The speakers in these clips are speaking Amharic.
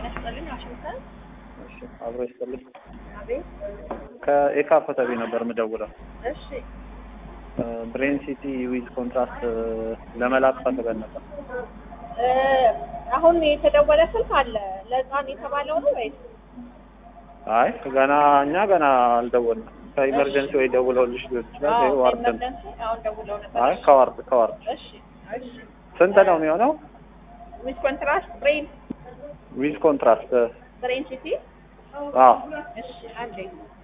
ጤና ይስጥልኝ። ዋሽንግተን እሺ አብሮ ይስጥልኝ። አቤት። ከኤካ ኮተቤ ነበር የምደውለው። እሺ ብሬን ሲቲ ዊዝ ኮንትራስት ለመላክ ፈልገን ነበር። እ አሁን የተደወለ ስልክ አለ ለህፃን የተባለው ነው ወይስ? አይ ገና እኛ ገና አልደወልንም። ከኢመርጀንሲ ወይ ደውለውልሽ ሊሆን ይችላል። አዎ ወይ ዋርድ ነው። ኤመርጀንሲ አሁን ደውለው ነበር። አይ ከዋርድ ከዋርድ እሺ እሺ። ስንት ነው የሚሆነው? ዊዝ ኮንትራስት ብሬን ዊዝ ኮንትራስት ብሬን ሲቲ አዎ እሺ አንዴ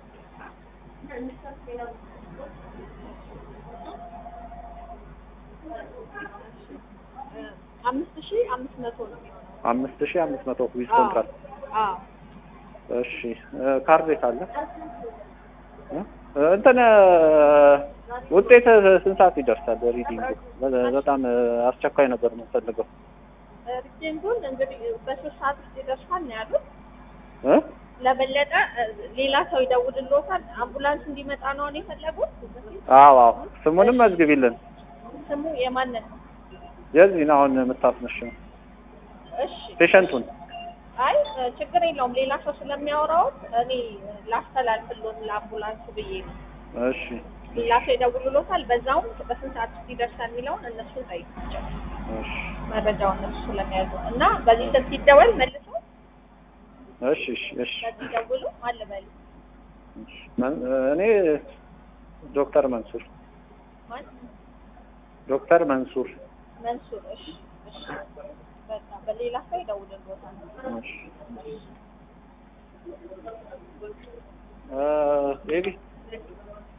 እ አምስት ሺህ አምስት መቶ ነው የሚሆነው። አምስት ሺህ አምስት መቶ ዊዝ አዎ ኮንትራስት አዎ እሺ እ ካርድ ካለ እ እንትን እ ውጤት ስንት ሰዓት ይደርሳል? ሪዲንጉ በ- በጣም እ አስቸኳይ ነበር የምንፈልገው ሪጀንቱን እንግዲህ በሶስት ሰዓት ውስጥ ይደርሳል ነው ያሉት። እ ለበለጠ እ ሌላ ሰው ይደውልልዎታል። አምቡላንስ እንዲመጣ ነው አሁን የፈለጉት። አዎ አዎ ስሙንም መዝግቢልን ስሙ የማንን ነው? የዚህን አሁን የምታስነሽው እሺ ፔሸንቱን አይ እ ችግር የለውም ሌላ ሰው ስለሚያወራውት እኔ ላስተላልፍልዎት ለአምቡላንሱ ብዬ ነው። እሺ ሌላ ሰው ይደውልልዎታል። በዛውም በስንት ሰዓት ውስጥ ይደርሳል የሚለውን እነሱ ጠይቃቸው እሺ መረጃውን እነሱ ስለሚያዙ እና በዚህ ስልክ ሲደወል መልሶ እሺ እሺ እሺ በዚህ ደውሉ አልበሉ እሺ። መን- እኔ ዶክተር መንሱር ማን ዶክተር መንሱር መንሱር እሺ እሺ በቃ በሌላ ሰው ይደውልልዎታል እሺ እ ቤቢ